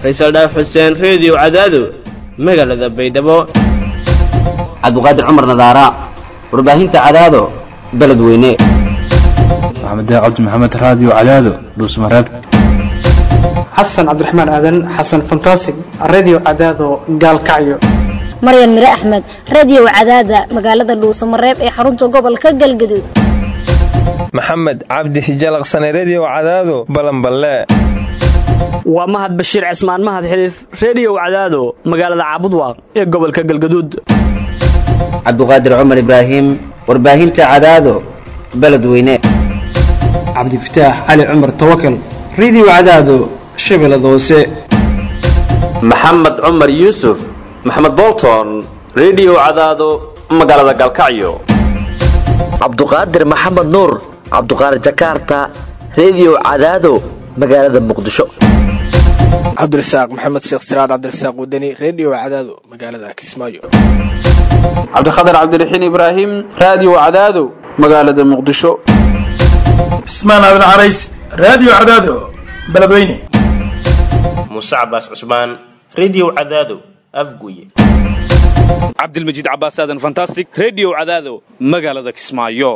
faysal dhaaf xuseen reediyo cadaado magaalada baydhabo cabdiqaadir cumar nadaara warbaahinta cadaado beledweyne maxamed cabdi maxamed raadiyo cadaado dhuusmareeb xasan cabdiraxmaan aadan xasan fantasig redio cadaado gaalkacyo maryan mire axmed radio cadaada magaalada dhuusamareeb ee xarunta gobolka galgaduud maxamed cabdi hijalaqsane redio cadaado balanballe waa mahad bashiir cismaan mahad xiliif redio cadaado magaalada caabudwaaq ee gobolka galgaduud cabdiqaadir cumar ibraahim warbaahinta cadaado beledweyne cabdifataax cali cumar tawakal redio cadaado shabeellada hoose maxamed cumar yuusuf maxamed bolton redio cadaado magaalada galkacyo cabduqaadir maxamed nuur cabduqaadir jakarta redio cadaado magaalada muqdisho cabdirasaaq maxamed sheekh siraad cabdirasaaq wadani redio cadaado magaalada kismaayo cabdikhatar cabdiraxiin ibraahim raadiyo cadaado magaalada muqdisho cismaan aadan carays raadiyo cadaado beledweyne muuse cabaas cusmaan redio cadaado afguye cabdilmajiid cabaas aadan fantastic redio cadaado magaalada kismaayo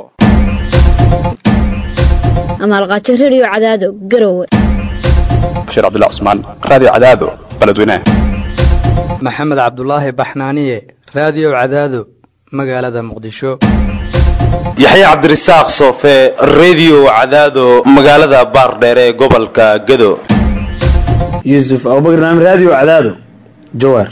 amaalqaajo redio cadaado garowe bashiir cabdullah cusmaan raadiyo cadaado beledweyne maxamed cabdulaahi baxnaaniye raadiyo cadaado magaalada muqdisho yaxya cabdirasaaq soofe redio cadaado magaalada baardheere ee gobolka gado yuusuf abubakar naam raadiyo cadaado jawaar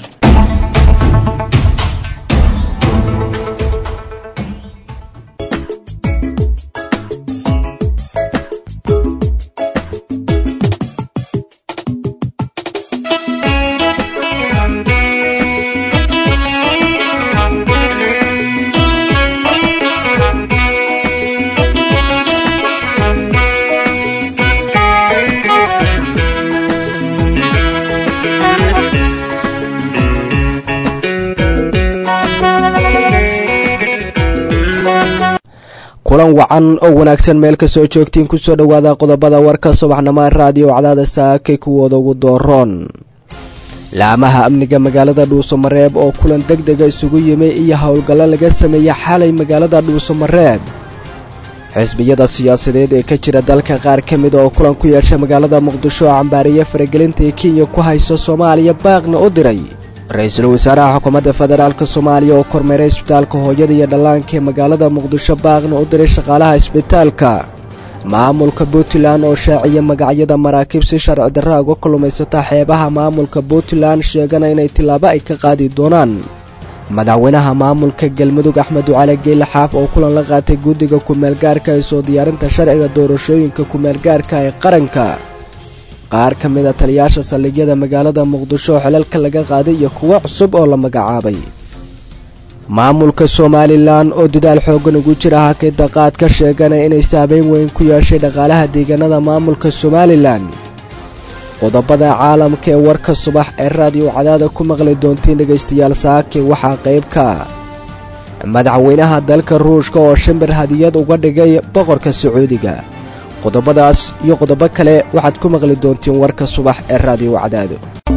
kulan wacan oo wanaagsan meel kasoo joogtiin kusoo dhowaada qodobada warka subaxnimo raadiyo cadaada saakay kuwooda ugu dooroon laamaha amniga magaalada dhuusamareeb oo kulan deg dega isugu yimi iyo howlgallo laga sameeyey xalay magaalada dhuusamareeb xisbiyada siyaasadeed ee ka jira dalka qaar ka mida oo kulan ku yeeshay magaalada muqdisho oo cambaariye faragelinta ee kenya ku hayso soomaaliya baaqna u diray ra-iisul wasaaraha xukuumadda federaalk soomaaliya oo kormeeray isbitaalka hooyada iyo dhallaanka ee magaalada muqdisho baaqna u diray shaqaalaha isbitaalka maamulka puntland oo shaaciya magacyada maraakiib si sharci darra uga kulmaysata xeebaha maamulka puntland sheegana inay tillaabo ay ka qaadi doonaan madaxweynaha maamulka galmudug axmed ducale geyle xaaf oo kulan la qaatay guddiga kumeelgaarka ee soo diyaarinta sharciga doorashooyinka kumeelgaarka ee qaranka qaar ka mid a taliyaasha saldhigyada magaalada muqdisho oo xilalka laga qaaday iyo kuwo cusub oo la magacaabay maamulka somalilan oo dadaal xooggan ugu jira hakida qaad ka sheeganaya inay saabeyn weyn ku yeeshay dhaqaalaha deegaanada maamulka somalilan qodobada caalamka ee warka subax ee raadiyo cadaada ku maqli doontiin dhegaystayaal saake waxaa qayb ka madaxweynaha dalka ruushka oo shimbir hadiyad uga dhigay boqorka sacuudiga qodobadaas iyo qodobo kale waxaad ku maqli doontiin warka subax ee raadiyo cadaado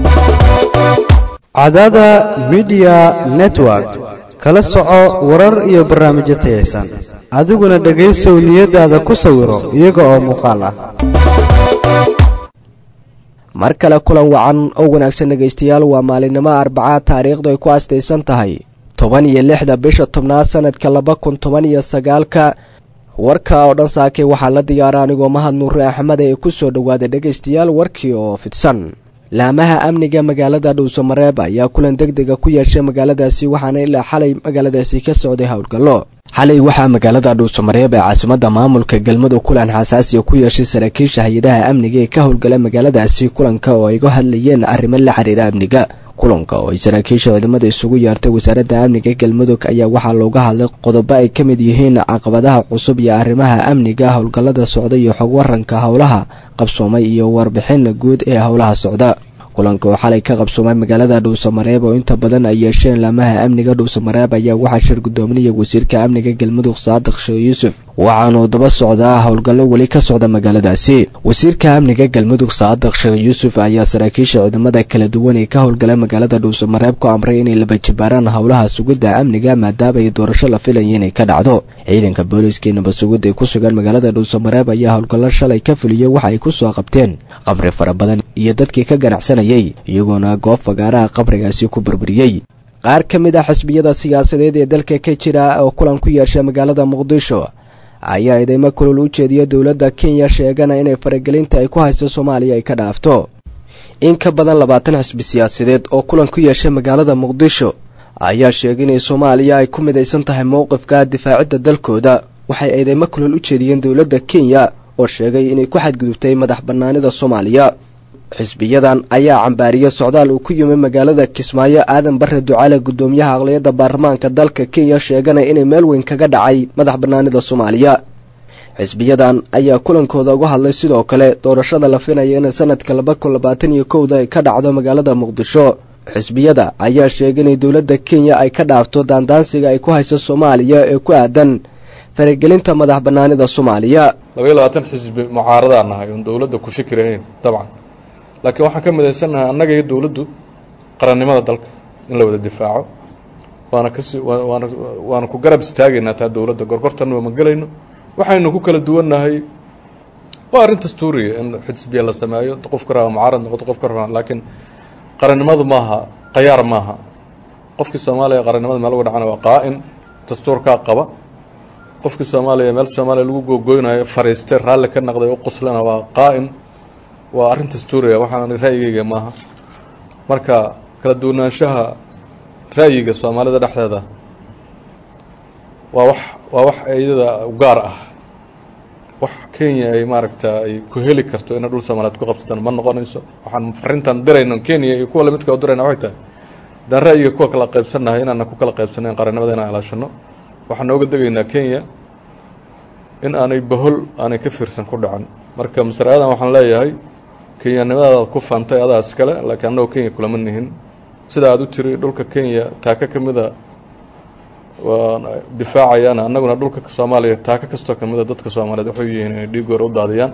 cadaada midiya network kala soco warar iyo barnaamijyo tayaysan adiguna dhegaysow niyadaada ku sawiro iyaga oo muuqaal ah mar kale kulan wacan oo wanaagsan dhegaystayaal waa maalinimo arbacaad taariikhdu ay ku astaysan tahay toban iyo lixda bisha tobnaad sanadka laba kun toban iyo sagaalka warka oo dhan saakay waxaa la diyaara anigoo mahad nuure axmed ee ku soo dhowaaday dhegaystayaal warkii oo fidsan laamaha amniga magaalada dhuusamareeb ayaa kulan deg dega ku yeeshay magaaladaasi waxaana ilaa xalay magaaladaasi ka socday howlgallo xalay waxaa magaalada dhuusamareeb ee caasimada maamulka galmudug kulan xasaasiya ku yeeshay saraakiisha hay-adaha amniga ee ka howlgala magaaladaasi kulanka oo ay ga hadlayeen arrimo la xiriira amniga kulanka oo ay saraakiisha ciidamada isugu yeertay wasaaradda amniga galmudug ayaa waxaa looga hadlay qodobo ay ka mid yihiin caqabadaha cusub iyo arrimaha amniga howlgallada socda iyo xog waranka howlaha qabsoomay iyo warbixin guud ee howlaha socda kulanka oo xalay ka qabsoomay magaalada dhuusamareeb oo inta badan ay yeesheen laamaha amniga dhuusamareeb ayaa waxaa shir guddoominaya wasiirka amniga galmudug saadiq sheekh yuusuf waxaanuu daba socdaa howlgallo weli ka socda magaaladaasi wasiirka amniga galmudug saadiq sheekh yuusuf ayaa saraakiisha ciidamada kala duwan ee ka howlgala magaalada dhuusamareeb ku amray inay laba jibaaraan howlaha sugidda amniga maadaama ay doorasho la filaya inay ka dhacdo ciidanka booliiska nabad sugidda ee ku sugan magaalada dhuusamareeb ayaa howlgallo shalay ka fuliyey waxa ay ku soo qabteen qamri fara badan iyo dadkii ka ganacsanayay iyagoona goob fagaaraha qabrigaasi ku burburiyey qaar ka mid ah xisbiyada siyaasadeed ee dalka ka jira oo kulan ku yeesha magaalada muqdisho ayaa ideymo kulul u jeediya dowladda kenya sheegana inay faragelinta ay ku haysto soomaaliya ay ka dhaafto in ka badan labaatan xisbi siyaasadeed oo kulan ku yeesha magaalada muqdisho ayaa sheegay inay soomaaliya ay ku midaysan tahay mowqifka difaacidda dalkooda waxay eedeymo kulul u jeediyeen dowladda kenya oo sheegay inay ku xadgudubtay madax bannaanida soomaaliya xisbiyadan ayaa cambaariyey socdaal uu ku yimi magaalada kismaayo aadan bare ducaale guddoomiyaha aqliyadda baarlamaanka dalka kenya sheegana inay meel weyn kaga dhacay madax bannaanida soomaaliya xisbiyadan ayaa kulankooda uga hadlay sidoo kale doorashada la finaya inay sanadka laba kun labaatan iyo kowda ay ka dhacdo magaalada muqdisho xisbiyada ayaa sheegay inay dowladda kenya ay ka dhaafto daandaansiga ay ku hayso soomaaliya ee ku aadan faragelinta madax bannaanida soomaaliya labaiyo labaatan xisbi mucaaradaa nahay oon dowladda ku fikirayn dabcan laakiin waxaan ka midaysannahay annaga iyo dowladdu qarannimada dalka in la wada difaaco waana kasi waana waana ku garab istaagaynaa taa dowladda gorgortanna ma gelayno waxaynu ku kala duwannahay waa arrin dastuuriya in xisbiya la sameeyo qofka rabaa mucaarad noqoto qofka rabaa laakiin qarannimadu maaha qayaar maaha qofkii soomaaliya qarannimada meel uga dhacana waa qaa-in dastuurkaa qaba qofkii soomaaliya meel soomaaliya lagu googoynayo fariistay raalli ka naqday u qoslana waa qaa-in waa arrin dastuuriya waxaan ra'yigeyga maaha marka kala duwanaanshaha ra'yiga soomaalida dhexdeeda waa wax waa wax iyada gaar ah wax kenya ay maaragta ay ku heli karto inay dhul soomaaliyeed ku qabsataan ma noqonayso waxaan farintan dirayno kenya iyo kuwa lamidka oo dirayna waxay tahay haddaan ra'yiga kuwa kala qaybsannahay inaana ku kala qaybsanayn qarannimada inaan ilaashano waxaan nooga degaynaa kenya in aanay bahol aanay ka fiirsan ku dhacan marka masarayadan waxaan leeyahay kenyanimadaadaad ku faantay adaa iskale laakiin annagoo kenya kulama nihin sida aad u tiri dhulka kenya taaka ka mida waa difaacayaan annaguna dhulka soomaaliya taaka kastoo ka mida dadka soomaaliyeed waxay yihiin inay dhiigoor u daadiyaan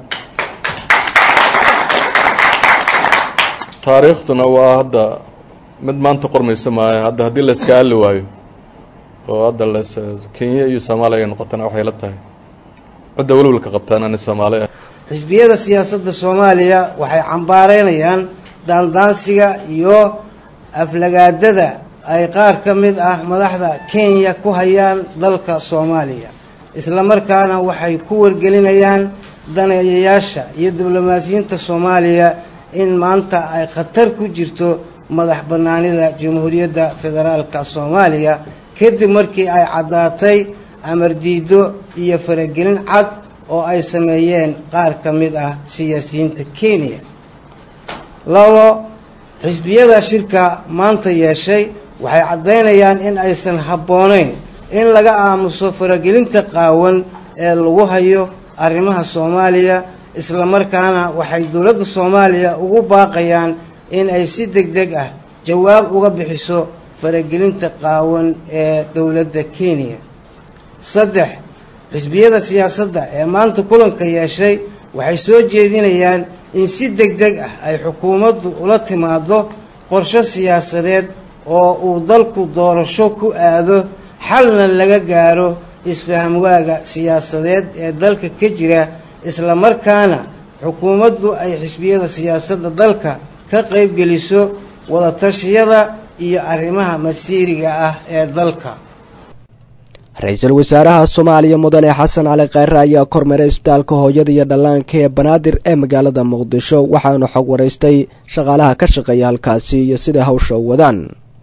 taariikhtuna waa hadda mid maanta qormaysa maayo hadda haddii la iska aali waayo oo hadda las kenya iyo soomaaliya ay noqotana waxay la tahay cidda welwalka qabtaan ani soomaali ah xisbiyada siyaasadda soomaaliya waxay cambaareynayaan daandaansiga iyo aflagaadada ay qaar ka mid ah madaxda kenya ku hayaan dalka soomaaliya islamarkaana waxay ku wargelinayaan daneeyayaasha iyo diblomaasiyiinta soomaaliya in maanta ay khatar ku jirto madax bannaanida jamhuuriyadda federaalka soomaaliya kadib markii ay caddaatay amar diido iyo faragelin cad oo ay sameeyeen qaar ka mid ah siyaasiyiinta kenya labo xisbiyada shirka maanta yeeshay waxay caddaynayaan in aysan habboonayn in laga aamuso faragelinta qaawan ee lagu hayo arrimaha soomaaliya islamarkaana waxay dowladda soomaaliya ugu baaqayaan in ay si deg deg ah jawaab uga bixiso faragelinta qaawan ee dowladda kenya saddex xisbiyada siyaasadda ee maanta kulanka yeeshay waxay soo jeedinayaan in si deg deg ah ay xukuumaddu ula timaado qorshe siyaasadeed oo uu dalku doorasho ku aado xalna laga gaaro isfahamwaaga siyaasadeed ee dalka ka jira islamarkaana xukuumaddu ay xisbiyada siyaasadda dalka ka qaybgeliso wadatashyada iyo arrimaha masiiriga ah ee dalka ra-iisul wasaaraha soomaaliya mudane xasan cali khayre ayaa kormeeray isbitaalka hooyada iyo dhallaanka ee banaadir ee magaalada muqdisho waxaanu xog waraystay shaqaalaha ka shaqeeya halkaasi iyo siday hawsha u wadaan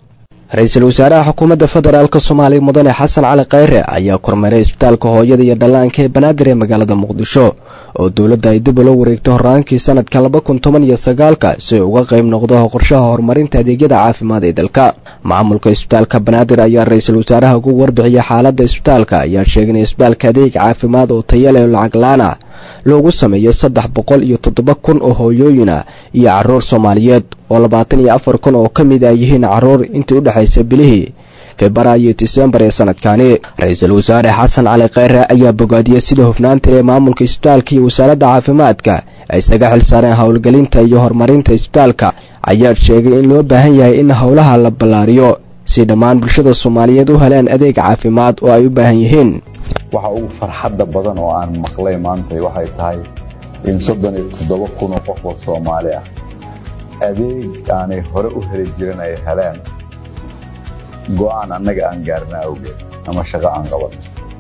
ra-iisul wasaaraha xukuumadda federaalk soomaaliya mudane xasan cali khayre ayaa kormeeray isbitaalka hooyada iyo dhallaanka ee banaadir ee magaalada muqdisho oo dowladda ay dib ula wareegtay horaankii sanadka laba kun toban iyo sagaalka si ay uga qayb noqdo qorshaha horumarinta adeegyada caafimaad ee dalka maamulka isbitaalka banaadir ayaa ra-iisul wasaaraha ugu warbixiyay xaaladda isbitaalka ayaa sheegay in isbitaalka adeeg caafimaad oo tayale lacag la-aan ah loogu sameeyo saddex boqol iyo toddoba kun oo hooyooyina iyo caruur soomaaliyeed oo labaatan iyo afar kun oo ka mid a yihiin caruur intii u dhexaysa bilihii februaayo iyo disembar ee sanadkani ra-iisul wasaare xasan cali khayre ayaa bogaadiyey sida hufnaanta ee maamulka isbitaalka iyo wasaaradda caafimaadka ay isaga xil saareen howlgelinta iyo horumarinta isbitaalka ayaa sheegay in loo baahan yahay in howlaha la ballaariyo si dhammaan bulshada soomaaliyeed u helaan adeeg caafimaad oo ay u baahan yihiin waxa ugu farxadda badan oo aan maqlay maanta waxay tahay in soddon iyo toddoba kun oo qof oo soomaali ah adeeg aanay hore u heli jirin ay heleen go-aan annaga aan gaarna awgeed ama shaqo aan qaban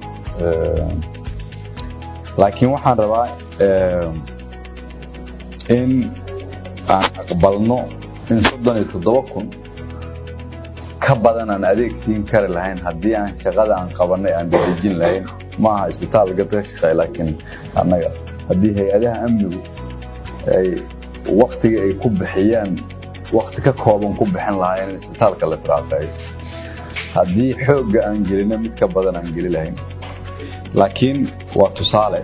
laakiin waxaan rabaa in aan aqbalno in soddon iyo toddoba kun ka badan aan adeeg siin kari lahayn haddii aan shaqada aan qabanay aan dedejin lahayn ma aha isbitaal gad ka shaqeey laakiin annaga haddii hay-adaha amnigu ay waktiga ay ku bixiyaan wakti ka kooban ku bixin lahaayeen in isbitaalka la firaaqeeyo haddii xoogga aan gelino mid ka badan aan geli lahayn laakiin waa tusaale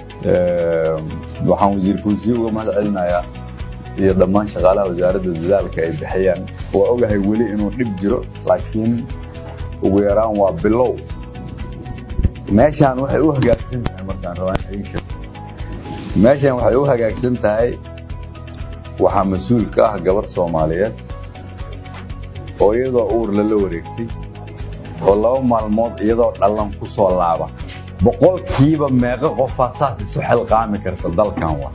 waxaan wasiir fuusiye uga mahad celinayaa iyo dhammaan shaqaalaha wasaaradda dadaalka ay bixiyaan waa ogahay weli inuu dhib jiro laakiin ugu yaraan waa bilow meeshaan waxay u hagaagsan tahay markaan rabaan idin sheego meeshaan waxay u hagaagsan tahay waxaa mas-uul ka ah gabar soomaaliyeed oo iyadoo uur lala wareegtay oo laba maalmood iyadoo dhallan ku soo laaba boqolkiiba meeqo qofaa saas isu xilqaami karta dalkan wa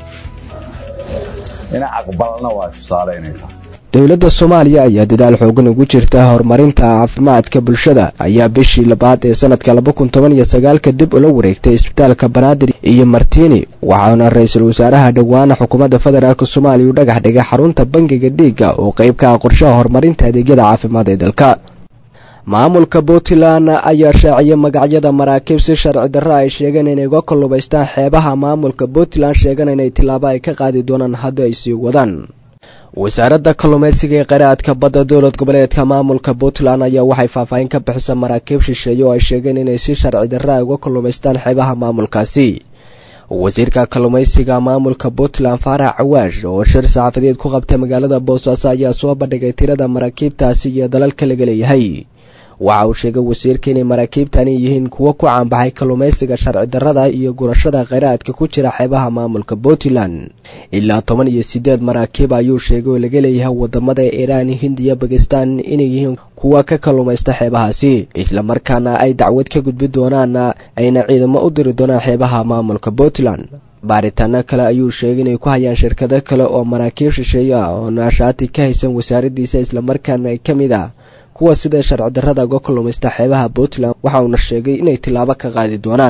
inaa aqbalna waa tusaale inay tahay dowladda soomaaliya ayaa dadaal xoogan ugu jirta horumarinta caafimaadka bulshada ayaa bishii labaad ee sanadka laba kun toban iyo sagaalka dib ula wareegtay isbitaalka banaadir iyo martini waxaana ra-iisul wasaaraha dhowaana xukuumadda federaalk soomaaliya u dhagax dhigay xarunta bangiga dhiigga oo qayb ka ah qorshaha horumarinta adeegyada caafimaad ee dalka maamulka puntland ayaa shaaciyay magacyada maraakiib si sharci darro ay sheegeen inay uga kallubaystaan xeebaha maamulka puntland sheegan inay tillaabo ay ka qaadi doonaan haddii ay sii wadaan wasaaradda kalluumaysiga ee qaraadka badda dowlad goboleedka maamulka puntland ayaa waxay faahfaahin ka bixisa maraakiib shisheeye oo ay sheegeen inay si sharci darro ay uga kalluumaystaan xeebaha maamulkaasi wasiirka kalluumaysiga maamulka puntland faarax cawaash oo shir saxaafadeed ku qabtay magaalada boosaaso ayaa soo bandhigay tirada maraakiibtaasi iyo dalalka laga leeyahay waxa uu sheegay wasiirka inay maraakiibtani yihiin kuwo ku caanbaxay kalluumaysiga sharci darrada iyo gurashada kheyraadka ku jira xeebaha maamulka puntland ilaa toban iyo siddeed maraakiib ayuu sheegay oo laga leeyahay wadamada iiraan hindiya bakistan inay yihiin kuwa ka kalluumaysta xeebahaasi islamarkaana ay dacwad ka gudbi doonaan ayna ciidamo u diri doonaan xeebaha maamulka puntland baaritaano kale ayuu sheegay inay ku hayaan shirkado kale oo maraakiib shisheeye ah oo naashaati ka haysan wasaaraddiisa islamarkaana ka mid ah kuwa sida sharci darrada uga kalluumaysta xeebaha puntland waxa uuna sheegay inay tillaabo ka qaadi doonaan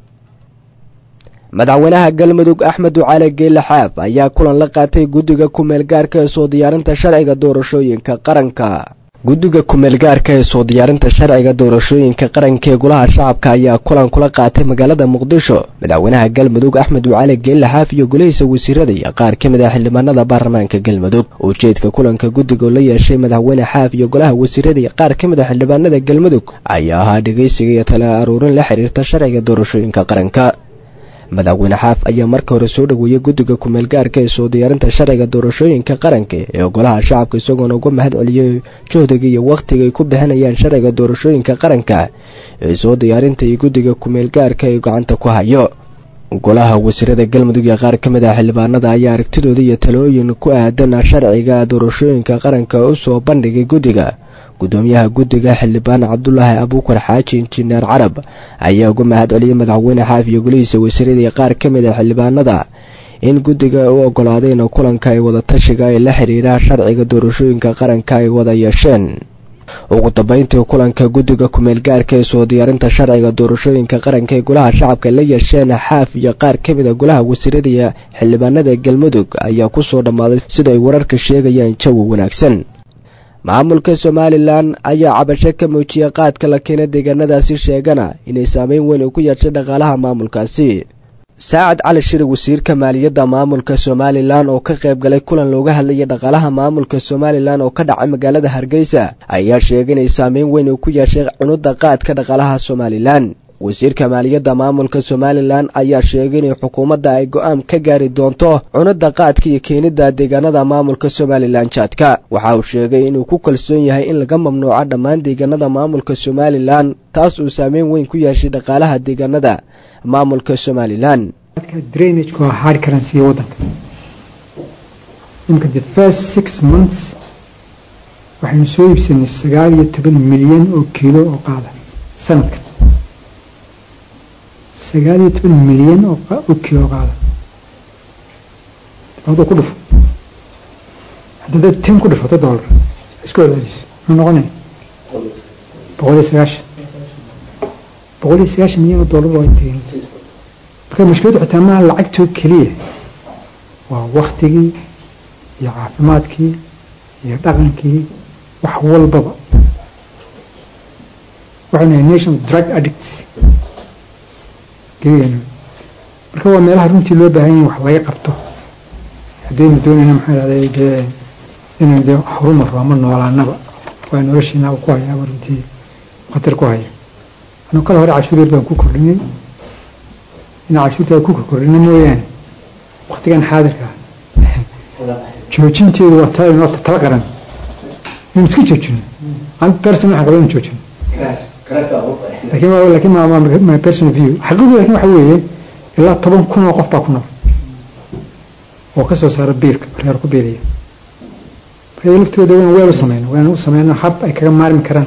madaxweynaha galmudug axmed ducaale geele xaaf ayaa kulan la qaatay guddiga ku-meel gaarka ee soo diyaarinta sharciga doorashooyinka qaranka guddiga ku-meel gaarka ee soo diyaarinta sharciga doorashooyinka qaranka ee golaha shacabka ayaa kulan kula qaatay magaalada muqdisho madaxweynaha galmudug axmed ducaale geelle xaaf iyo golihiisa wasiirada iyo qaar ka mid ah xildhibaanada baarlamaanka galmudug ujeedka kulanka guddiga oo la yeeshay madaxweyne xaaf iyo golaha wasiirada iyo qaar ka mid ah xildhibaanada galmudug ayaa ahaa dhegeysiga iyo tala aruurin la xiriirta sharciga doorashooyinka qaranka madaxweyne xaaf ayaa marka hore soo dhoweeyey guddiga ku-meel gaarka ee soo diyaarinta sharciga doorashooyinka qaranka ee golaha shacabka isagoona uga mahad celiyey juhdiga iyo wakhtiga ay ku bixinayaan sharciga doorashooyinka qaranka ee soo diyaarinta iyo guddiga ku-meel gaarka ee gacanta ku hayo golaha wasiirada galmudug ee qaar ka mid ah xildhibaanada ayaa aragtidooda iyo talooyin ku aadan sharciga doorashooyinka qaranka u soo bandhigay guddiga gudoomiyaha guddiga xildhibaan cabdulaahi abuukar xaaji injineer carab ayaa uga mahad celiyey madaxweyne xaaf iyo golihiisa wasiirada iyo qaar ka mid ah xildhibaanada in guddiga u ogolaadeen kulanka ay wada tashiga ee la xiriira sharciga doorashooyinka qaranka ay wada yeesheen ugu dambeyntii kulanka guddiga ku-meel gaarka ee soo diyaarinta sharciga doorashooyinka qaranka ee golaha shacabka la yeesheen xaaf iyo qaar ka mid a golaha wasiirada iyo xildhibaanada galmudug ayaa kusoo dhammaaday sida ay wararka sheegayaan jawi wanaagsan maamulka somalilan ayaa cabasho ka muujiyay qaadka la keena deegaanadaasi sheegana inay saameyn weyn uu ku yeeshay dhaqaalaha maamulkaasi saacad cali shiri wasiirka maaliyadda maamulka somalilan oo ka qayb galay kulan looga hadlayay dhaqaalaha maamulka somalilan oo ka dhacay magaalada hargeysa ayaa sheegay inay saameyn weyn uu ku yeeshay cunudda qaadka dhaqaalaha somalilan wasiirka maaliyadda maamulka somalilan ayaa sheegay inay xukuumadda ay go-aan ka gaari doonto cunadda qaadka iyo keenidda deegaanada maamulka somalilan jaadka waxa uu sheegay inuu ku kalsoon yahay in laga mamnuuco dhammaan deegaanada maamulka somalilan taas uu saameyn weyn ku yeeshay dhaqaalaha deegaanada maamulka somalilan drainageka waa hard currency waddanka imika the first six months waxaynu soo iibsanay sagaal iyo toban milyan oo kiilo oo qaada sanadkan sagaal iyo toban milyan oo kiilo oo qaada labada ku dhufo haddii ten ku dhufato dollar isku celceliso muxuu noqonaya boqol iyo sagaashan boqol iyo sagaashan milyan oo dollar waa intee marka mushkiladdu xitaa maaha lacagtoo keliya waa waktigii iyo caafimaadkii iyo dhaqankii wax walbaba waxaynu nahay nation of drug addicts gebigeenu marka waa meelaha runtii loo baahan yahay wax laga qabto haddaynu doonayna maxaa dhahday dee inaynu dee horumar ama noolaanaba waa noloshiina ku hayaaba runtii khatar ku haya anu kala hore cashuur yar baan ku kordhinay inaa cashuurta ku kordhina mooyaane waktigan xaadirka joojinteedu waa tala inoo tala qaran inuu iska joojino an person waxaan qaba inu joojino laakiin laakiin ma my personal view xaqiiqdu laakiin waxa weeye ilaa toban kun oo qof baa ku nool oo ka soo saara biilka reer ku biilaya marka laftooda waan weel u sameyno waan u sameyno hab ay kaga maarmi karaan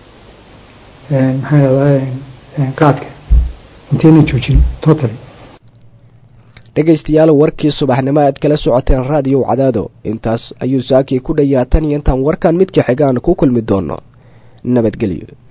maxaa yidhahdaa qaadka intaynan joojin totally dhegaystayaal warkii subaxnimo aad kala socoteen raadiyow cadaado intaas ayuu saakii ku dhayaa tan iyo intaan warkan midka xigaan ku kulmi doono nabadgelyo